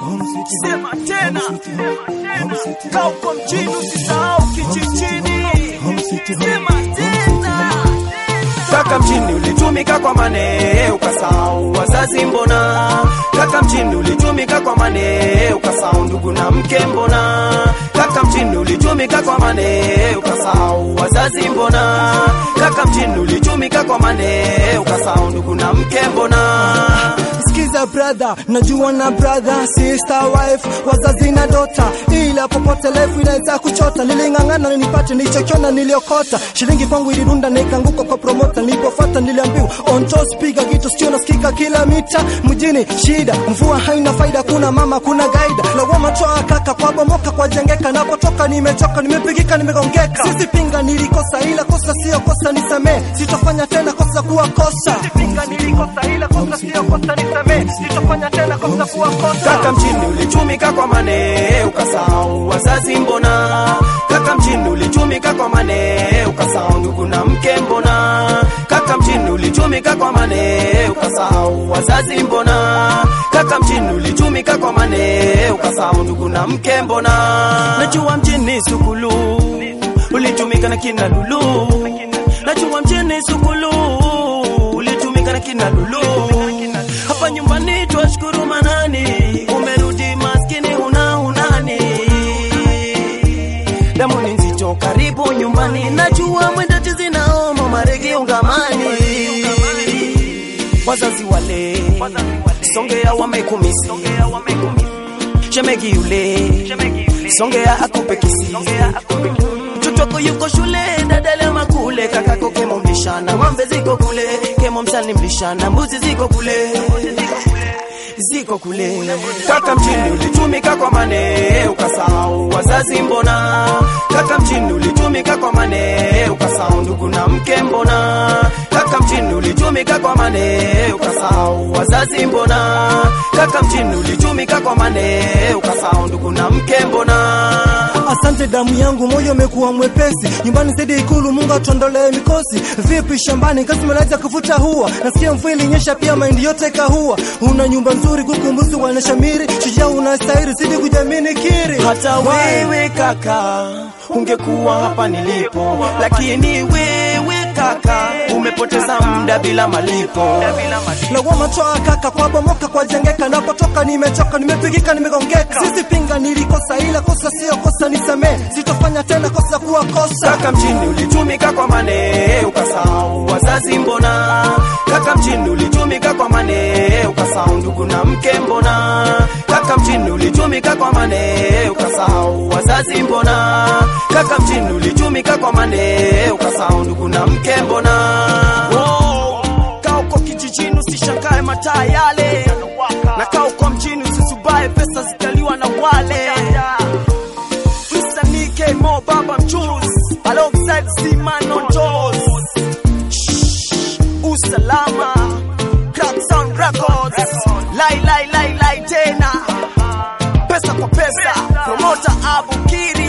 sema tena kauko mjini usisahau kijijini sema tena Kaka mjini ulitumika kwa mane ukasahau wazazi mbona? Kaka mjini ulitumika kwa mane ukasahau ndugu na mke mbona? Kaka mjini ulitumika kwa mane ukasahau wazazi mbona? Kaka mjini ulitumika kwa mane ukasahau ndugu na mke mbona? Sikiza brother, najua na brother, sister, wife, wazazi na dota, ila popote life inaweza kuchota. Niling'ang'ana nipate nilichokiona, niliokota shilingi kwangu ilirunda na ikaanguka kwa promota. Nilipofuata niliambiwa on toes, piga kitu sio nasikika kila mita mjini. Shida mvua haina faida, kuna mama kuna gaida, lawama toa kaka kwa bomoka kwa jengeka. Napotoka nimechoka, nimepigika, nimegongeka. Sisi pinga nilikosa, ila kosa sio kosa, nisamee, sitofanya tena kosa kuwa kosa. Pinga nilikosa, ila kosa sio kosa, nisamee, sitofanya tena kosa kuwa kosa. Kaka mjini ulitumika kwa mane ukasahau wazazi mbona? Kaka mjini ulitumika kwa mane ukasahau ndugu na mke mbona? Kaka mjini ulitumika kwa mane ukasahau wazazi mbona? Kaka mjini ulitumika kwa mane ukasahau ndugu na mke mbona? Najua mjini sukulu ulitumika na kina Lulu, najua mjini sukulu ulitumika na kina Lulu. Hapa nyumbani twashukuru manani, umerudi maskini una unani, damu ni nzito karibu nyumbani, najua mwenda tizi naoma maregi ungamani, wazazi wale Songea wamekumisi, shemegi yule Songea akupe kisi Mtoto yuko shule dadala makule kakako kemo mlishana ng'ombe ziko kule kemo msani mlishana mbuzi ziko kule ziko kule kaka mjini ulitumika kwa mane ukasahau wazazi mbona kaka mjini ulitumika kwa mane ukasahau ndugu na mke mbona kaka mjini ulitumika kwa mane ukasahau wazazi mbona kaka mjini ulitumika kwa mane ukasahau ndugu na mke mbona Asante damu yangu, moyo umekuwa mwepesi. Nyumbani zaidi ikulu, Mungu atuondolee mikosi. Vipi shambani, kazi mnaweza kuvuta hua? Nasikia mvua ilinyesha, pia mahindi yote kahua. Una nyumba nzuri, kuku mbuzi wanashamiri, shujaa unastahili, zidi kujamini kiri. hata wewe kaka ungekuwa hapa nilipo, lakini wewe kaka umepoteza muda bila malipo. lawama toa kaka kwa bomoka kwa jengeka, napotoka nimechoka, nimepigika, nimegongeka. Sisi pinga nilikosa, ila kosa sio kosa, nisamee, sitofanya tena kosa kuwa kosa. Kaka mjini ulitumika kwa mane ukasahau wazazi mbona? Kaka mjini ulitumika kwa mane ukasahau ndugu na mke mbona? Kaka mjini ulitumika kwa mane ukasahau wazazi mbona? Kaka mjini ulitumika kwa mane ukasahau ndugu na mke mbona? Oh, kaa uko kijijini usishangae mataa yale na kaa uko mjini usisubae pesa zitaliwa na wale msanii K-Mo baba mchuzi alongside Simon on toes Shh, usalama Crack Sound Records lai lai lai lai tena pesa kwa pesa promoter Abu Kiri